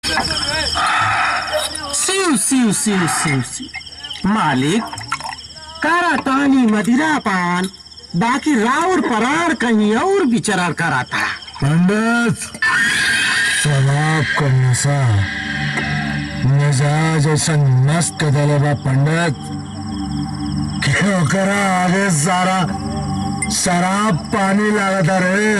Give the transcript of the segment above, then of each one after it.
सिउ सिउ सिउ सिउ सिउ मालिक करा तानी मदिरा पान बाकी राउर परार कहीं और विचरण कराता पंडित शराब का नशा मिजाज ऐसा मस्त कर देले बा पंडित कि ओकरा आगे सारा शराब पानी लागता रे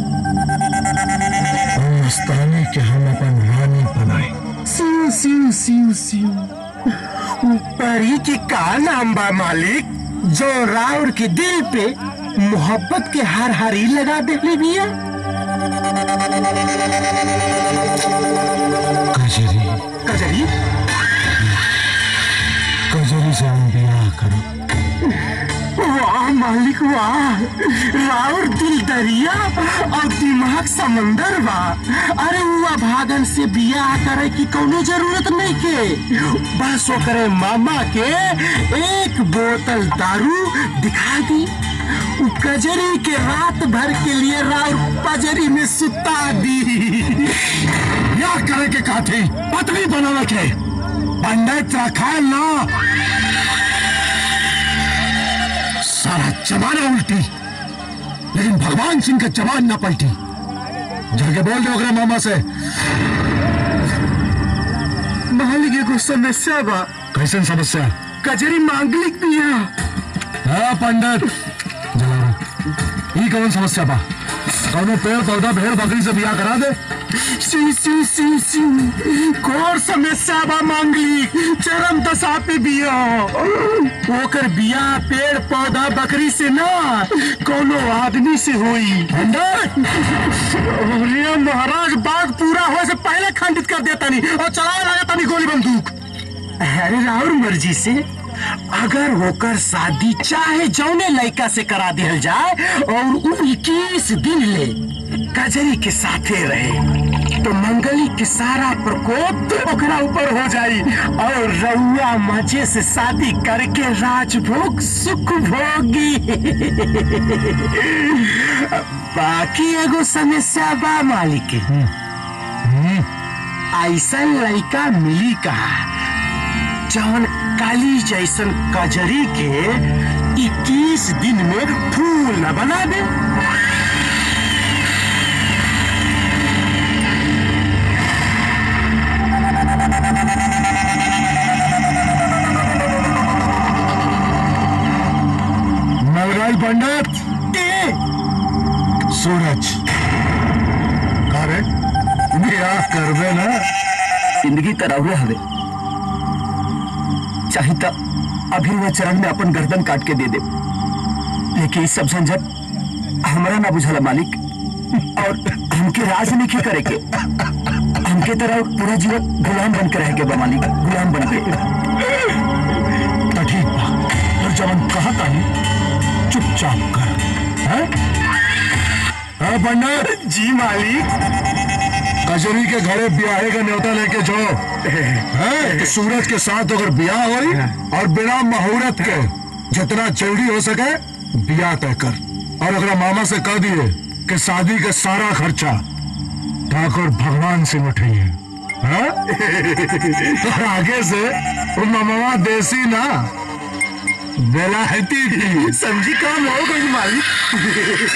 और मस्तानी के हम अपन रानी बनाए सिउ सिउ सिउ सिउ परी के का नाम बा मालिक जो राउर के दिल पे मोहब्बत के हर हरी लगा देले बिया कजरी कजरी कजरी से हम ब्याह करो वाह मालिक वाह राउर दिल दरिया और दिमाग समंदर बा अरे हुआ भागन से बियाह करे की कोनो जरूरत नहीं के बस ओकरे मामा के एक बोतल दारू दिखा दी उ कजरी के रात भर के लिए राउर पजरी में सुता दी ब्याह करे के काथी पत्नी बनावे के पंडित रखा ना सारा जमाना उल्टी लेकिन भगवान सिंह का जवान ना पलटी जाके बोल दो अगर मामा से मालिक एगो समस्या बा कैसन समस्या कजरी मांगलिक बिया हाँ पंडित जलाराम ई कौन समस्या बा कौनो पेड़ पौधा भेड़ बकरी से बियाह करा दे सिउ सिउ सिउ सिउ घोर समस्या बा मांगली चरम दशा पे बिया ओकर बिया पेड़ पौधा बकरी से ना कोनो आदमी से होई अरे महाराज बाग पूरा होए से पहले खंडित कर देता नहीं और चलाए लगा तानी गोली बंदूक अरे राउर मर्जी से अगर होकर शादी चाहे जौने लड़का से करा दिया जाए और उ इक्कीस दिन ले कजरी के साथे रहे तो मंगली के सारा प्रकोप ओकरा ऊपर हो जाई और रउआ मजे से शादी करके राजभोग सुख भोगी बाकी एगो समस्या बा मालिक के ऐसा लड़का मिली कहा जौन काली जैसन कजरी के 21 दिन में फूल न बना दे मलगाई पंडित ए, सूरज अरे बियाह करबे ना जिंदगी तरह हवे चाहे तो अभी वह चरण में अपन गर्दन काट के दे दे लेकिन इस सब झंझट हमारा ना बुझाला मालिक और हमके राज नहीं के करे के हमके तरह पूरा जीवन गुलाम बन के रह के बा मालिक गुलाम बन के तो ठीक बा और जवन कहता है चुपचाप कर हैं? हाँ पंडित जी मालिक कजरी के घरे ब्याहे का न्योता लेके जाओ हैं? तो सूरज के साथ अगर ब्याह हुई और बिना मुहूर्त के जितना जल्दी हो सके ब्याह तय कर और अगर मामा से कह दिए कि शादी का सारा खर्चा ठाकुर भगवान सिंह उठाइए हैं? और आगे से वो मामा देसी ना बेलायती थी समझी काम हो गई मालिक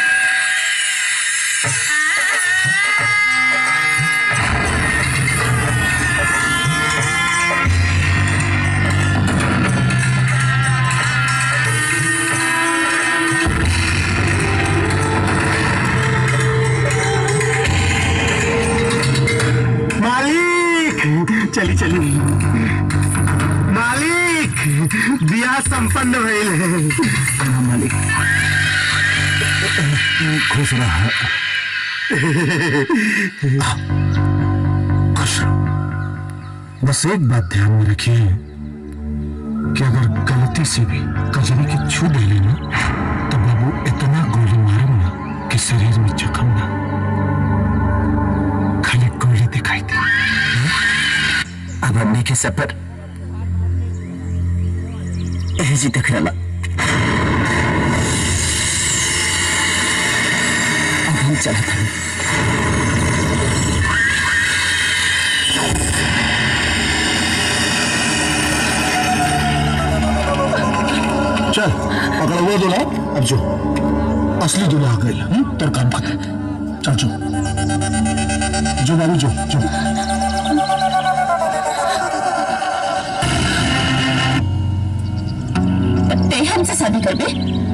मालिक चली चली मालिक बियाह संपन्न भइल है मालिक खुश रहा खुश रहो बस एक बात ध्यान में रखिए कि अगर गलती से भी कजरी की छू दे लेना तो बाबू इतना गोली मारूंगा कि शरीर में जख्म ना खाली गोली दिखाई दे अब हमने के सफर जी तक रहा अब हम चला था नवा दूल्हा अब जो असली दूल्हा आ गई हम्म? तेरा काम खत्म चल जो जो बाबू जो जो ते हमसे शादी करबे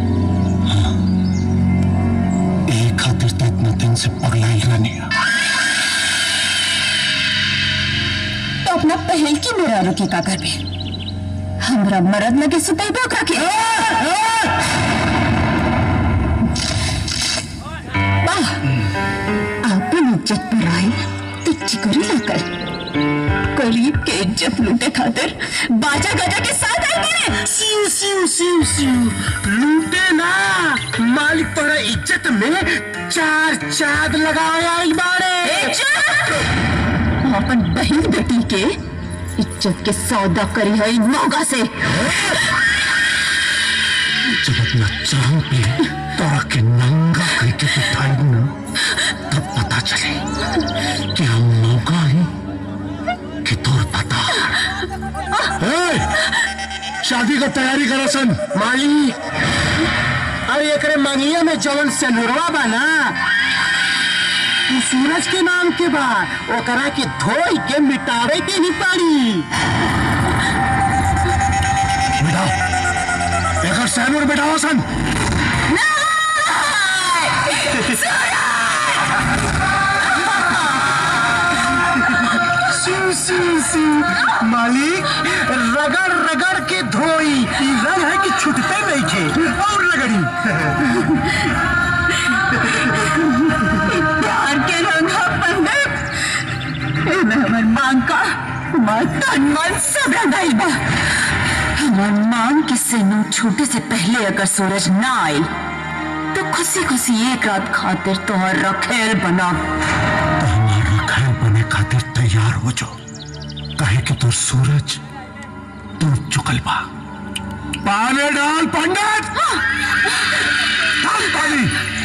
एक खातिर तो इतना दिन से पगलाइल रहनी है तो अपना पहल की मेरा रुके का करबे हमरा मरद लगे सुतैबे ओकरा के वाह आपन इज्जत पर आई तो चिकोरी ना कर गरीब के इज्जत लूटे खातिर बाजा गाजा के साथ आई मेरे सिउ सिउ सिउ सिउ लूटे ना मालिक तोरा इज्जत में चार चाद लगाए आइल बाड़े अपन बहन बेटी के इज्जत के सौदा करी है इन नौगा से जब अपना चांद पे तोरा के नंगा करके बिठाई ना तब पता चले कि हम मौका ही कि तोर पता शादी का तैयारी करा सन माली अरे एकरे मंगिया में जवन सेनुरवा बा ना तू सूरज के नाम के बा ओकरा के धोई के मिटावे के ही पड़ी बेटा एकर सैनूर बेटा सन सिउ सिउ सिउ मालिक रगड़ रगड़ के धोई ई रंग है कि छुटते नहीं खे और रगड़ी प्यार के रंग है पंडित एमे हमर मांग का हमार तन मन सब रंगाई बा हमार मांग के सेनू छूटे से पहले अगर सूरज ना आई तो खुशी खुशी एक रात खातिर तोहर रखेल बना तो हमारा घर बने खातिर तैयार हो जाओ कहे कि तोर सूरज डूब चुकल बा पानी डाल पंडित डाल पानी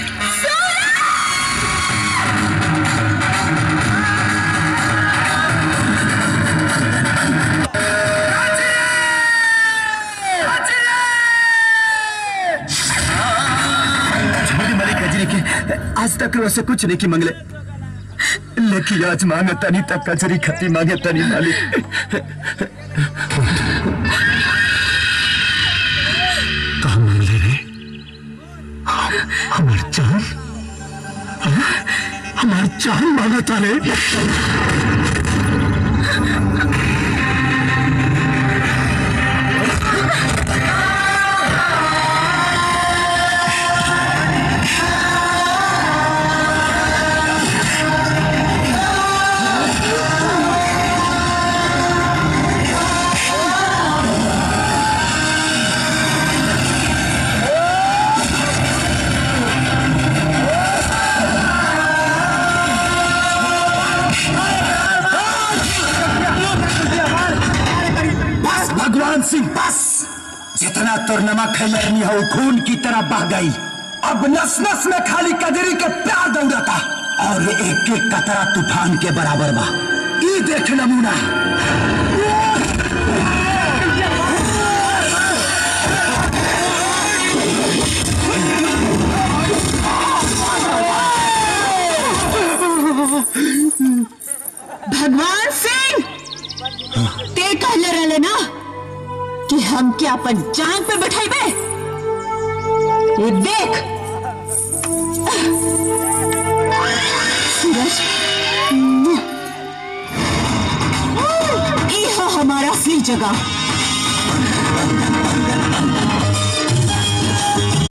छोटी मलिक कजरी के आज तक रो से कुछ नहीं की मंगले लेकिन आज मांगे तनी तक कजरी खती मांगे तनी मालिक कहा मंगले रे हम- हमार जान हाँ? हमार जान मांगा था रे बस भगवान सिंह बस जितना तोर नमक खैलरनी हो खून की तरह बह गई अब नस नस में खाली कजरी के प्यार दौड़ता और ये एक एक कतरा तूफान के बराबर बा ई देख नमूना भगवान सिंह ते कहले रहले ना कि हम क्या अपन जान पे बैठेबे ये देख सूरज ये है हमारा असली जगह